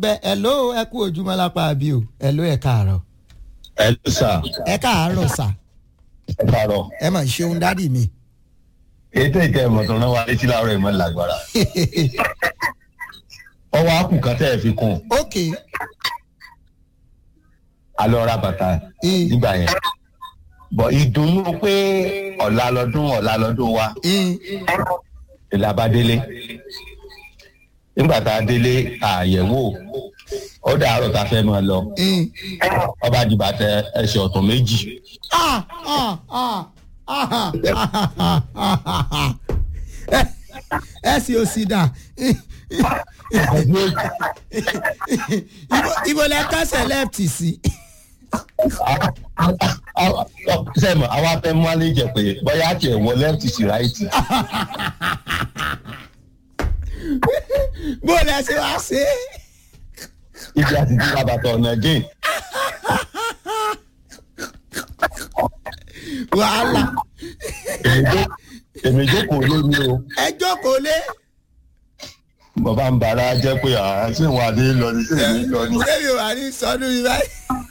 bẹ ẹ̀ló ẹ kú ojúmọ́ lápá àbí o ẹ̀ló ẹ káàárọ̀ ẹ ló sà ẹ káàárọ̀ sà ẹ kàárọ̀ ẹ mà ṣeun dádì mi. ètò ìtẹ ìmọ̀tàn náà wà létí láàárọ̀ ìmọ̀ lágbára ọwọ́ àkùn kan tẹ́ ẹ fi kún ok alọ́ ra bàtà Mm. nígbà yẹn bọ̀ ìdùnnú pé ọ̀la lọ́dún ọ̀la lọ́dún wa mm, ìlà bá délé nígbà tá a délé àyẹ̀wò ó dàárọ̀ tá a fẹ́ máa lọ mm. ọba dìbà tẹ ẹsẹ̀ ọ̀tún méjì Ah, ah, ah, ah, ah, ah, ah. Ẹ- ẹ sì ò sì dà Ibo- ibo lẹ kẹsẹ̀ lẹ́ẹ̀tì sí. sẹ́mu àwa fẹ́ mú alẹ́ jẹ pé bóyá àti ẹ̀wọ̀ lẹ́ẹ̀tì sí ráìtì bó lẹ ṣe wá ṣe é. ibi àti ti bàbà tọ̀ ọ̀nà gé wàhálà èmi jókòó lé mi o ẹ jókòó lé. bàbá ń bara jẹ́ pé àá sí ìwọ̀n adé lọ ní sí èmi lọ ní. ṣé mi ò wà ní sọdún yìí báyìí.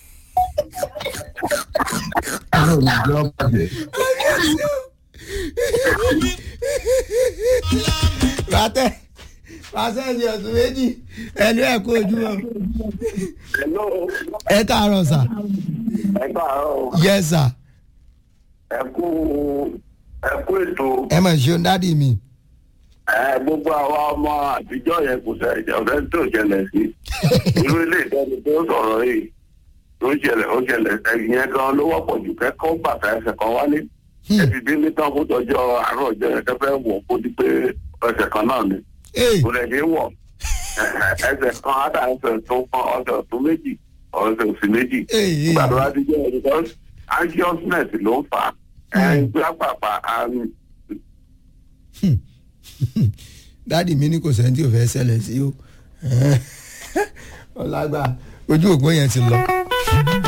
bàtẹ pàṣẹ ní ọ̀sùn méjì ẹnu ẹ̀ kó ojú wọn. Hello. ẹ káàárọ̀ sà ẹ káàárọ̀ yẹ sà ẹ kú ẹ kú ètò ẹ mọ̀ ṣeun dádì mi. ẹ gbogbo àwa ọmọ àtijọ́ yẹn kò sẹ ọ̀fẹ́ tó ṣẹlẹ̀ sí irú ilé ìtọ́jú tó sọ̀rọ̀ yìí tó ṣẹlẹ̀ ó ṣẹlẹ̀ ẹ̀yìn yẹn gan ló wọ́pọ̀ jù kẹ́kọ̀ọ́ bàtà ẹsẹ̀ kan wálé ẹ ti dín ní tán kó tọjọ́ àárọ̀ ọjọ́ yẹn kẹfẹ́ wọ̀ kó di pé ẹsẹ̀ kan náà ni Ee, kò lè dé wọ̀ ẹsẹ̀ kan ádà ẹsẹ̀ tó kan ọ̀sẹ̀ tó méjì ọ̀sẹ̀ òsì méjì ee, ee. nígbà tó bá ti jẹ́ ẹ̀ because anxiousness ló ń fà á ẹ̀ ń gbé àpàpà àrùn dádì mi ní kò sẹ́ni tí ò fẹ́ ṣẹlẹ̀ sí o ọlágbà ojú òpó yẹn ti lọ.